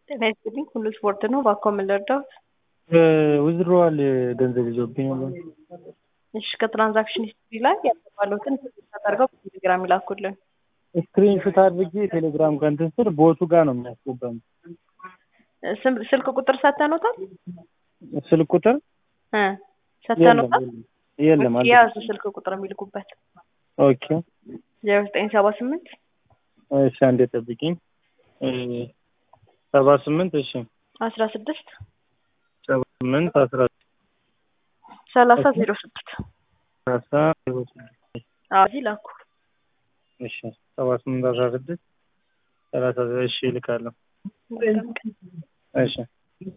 ጤና ይስጥልኝ ሁሉ ስፖርት ነው። እባክዎ ምን ልርዳዎት? ዊዝድሮዋል ገንዘብ ይዞብኝ ነበር። እሺ ከትራንዛክሽን ሂስትሪ ላይ ያልተባሉትን ተደርገው በቴሌግራም ይላኩልን። ስክሪንሾት አድርጌ ቴሌግራም ከእንትን ስር ቦቱ ጋር ነው የሚያስገባኝ። ስም- ስልክ ቁጥር ሰተኖታል ስልክ ቁጥር እ የለም ሰተኖታል የለም አልተ- የያዙ ስልክ ቁጥር የሚልኩበት ኦኬ ዜሮ ዘጠኝ ሰባ ስምንት እሺ አንዴ ጠብቂኝ እ ሰባ ስምንት እሺ አስራ ስድስት ሰባ ስምንት አስራ ሰላሳ ዜሮ ስድስት ሰላሳ ዜሮ ስድስት እዚህ ላኩ። እሺ ሰባ ስምንት አስራ ስድስት ሰላሳ እሺ እልካለሁ መልካም ቀን። እሺ